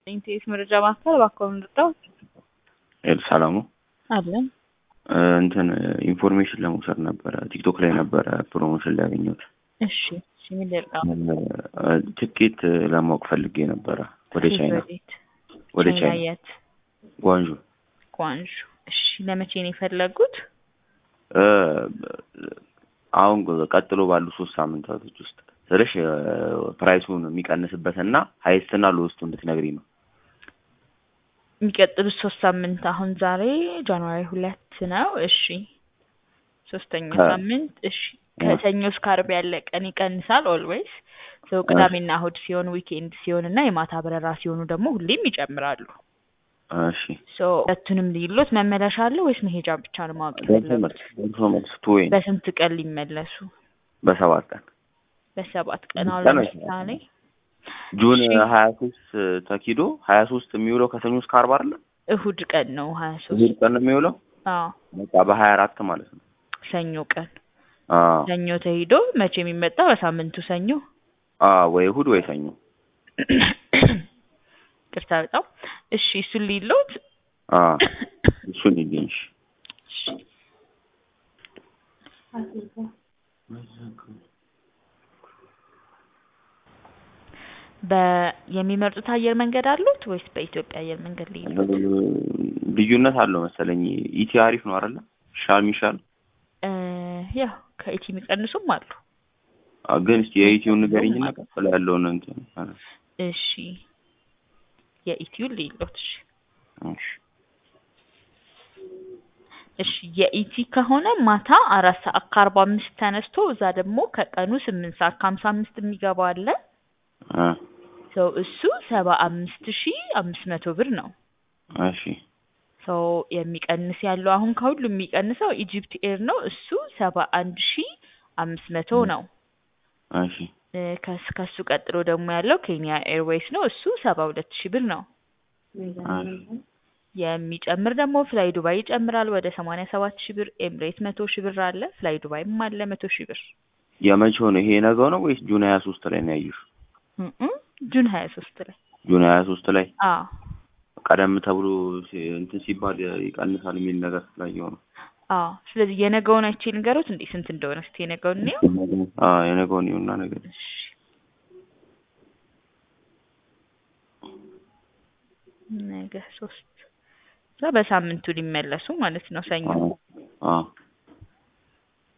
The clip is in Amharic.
ኢንቴስ መረጃ ማዕከል እባክዎን ልርዳው? ሰላሙ አለን እንትን ኢንፎርሜሽን ለመውሰድ ነበረ። ቲክቶክ ላይ ነበረ ፕሮሞሽን ላይ ያገኘሁት። እሺ እሺ፣ ምን ልርዳው? ትኬት ለማወቅ ፈልጌ ነበረ ወደ ቻይና ወዴት? ወደ ቻይና የት? ጓንዡ ጓንዡ። እሺ፣ ለመቼ ነው የፈለጉት? እ አሁን ቀጥሎ ባሉ ሶስት ሳምንታቶች ውስጥ ስልሽ ፕራይሱን የሚቀንስበትና ሀይስትና ሎስቱ እንድትነግሪኝ ነው። የሚቀጥሉት ሶስት ሳምንት አሁን ዛሬ ጃንዋሪ ሁለት ነው። እሺ ሶስተኛው ከ- ሳምንት እሺ ከሰኞ እስከ ዓርብ ያለ ቀን ይቀንሳል ኦልዌይስ። ሰው ቅዳሜና እሁድ ሲሆን ዊኬንድ ሲሆን እና የማታ በረራ ሲሆኑ ደግሞ ሁሌም ይጨምራሉ። እሺ ሶ ሁለቱንም ልዩሎት መመለሻ አለ ወይስ መሄጃ ብቻ ነው ማወቅ ደርሶ የፈለጉት? መልስ ደርሶ መልስ ቱዌይ በስንት ቀን ሊመለሱ? በሰባት ቀን በሰባት ቀን አሁን ቀን ወይ ለምሳሌ ጁን እሺ። ሀያ ሶስት ተኪዶ ሀያ ሶስት የሚውለው ከሰኞ እስከ ዓርብ አይደለ? እሁድ ቀን ነው ሀያ እሑድ ሶስት ቀን ነው የሚውለው አዎ በቃ በሀያ አራት ማለት ነው። ሰኞ ቀን አዎ ሰኞ ተሂዶ መቼ የሚመጣ በሳምንቱ ሰኞ አዎ ወይ እሑድ ወይ ሰኞ ቅርታ በጣም እሺ እሱን ሊሎት አዎ እሱን ይገኝሽ በ የሚመርጡት አየር መንገድ አሉት ወይስ በኢትዮጵያ አየር መንገድ ሊሉት? ልዩነት አለው መሰለኝ። ኢቲ አሪፍ ነው አይደለ? ሻል ሚሻል እ ያው ከኢቲ የሚቀንሱም አሉ። አ፣ ግን እስኪ የኢቲውን ንገሪኝና ቀጥሎ ያለውን እንትን እሺ የኢቲውን ሊሎት እሺ እሺ እሺ የኢቲ ከሆነ ማታ አራት ሰዓት ከአርባ አምስት ተነስቶ እዛ ደግሞ ከቀኑ ስምንት ሰዓት ከሀምሳ አምስት የሚገባ አለ። አ፣ ሰው እሱ ሰባ አምስት ሺ አምስት መቶ ብር ነው። እሺ ሰው የሚቀንስ ያለው አሁን ከሁሉም የሚቀንሰው ኢጂፕት ኤር ነው። እሱ ሰባ አንድ ሺ አምስት መቶ ነው። እሺ እ ከስ ከሱ ቀጥሎ ደግሞ ያለው ኬንያ ኤርዌይስ ነው። እሱ ሰባ ሁለት ሺ ብር ነው። እሺ የሚጨምር ደግሞ ፍላይ ዱባይ ይጨምራል ወደ ሰማንያ ሰባት ሺ ብር። ኤምሬት መቶ ሺ ብር አለ። ፍላይ ዱባይም አለ መቶ ሺ ብር። የመቼው ነው ይሄ ነገው ነው ወይስ ጁን ሀያ ሶስት ላይ ነው ያዩሽ? እም ጁን ሀያ ሶስት ላይ ጁን ሀያ ሶስት ላይ አዎ ቀደም ተብሎ ሲ- እንትን ሲባል ይቀንሳል የሚል ነገር ስላየው ነው። አዎ። ስለዚህ የነገውን አይቼ ልንገሮት እንዴ ስንት እንደሆነ እስቲ የነገውን እንየው። አ፣ የነገውን ይሁንና ነገር እሺ ነገ ሶስት እዛ በሳምንቱ ሊመለሱ ማለት ነው ሰኞ አ፣ አ፣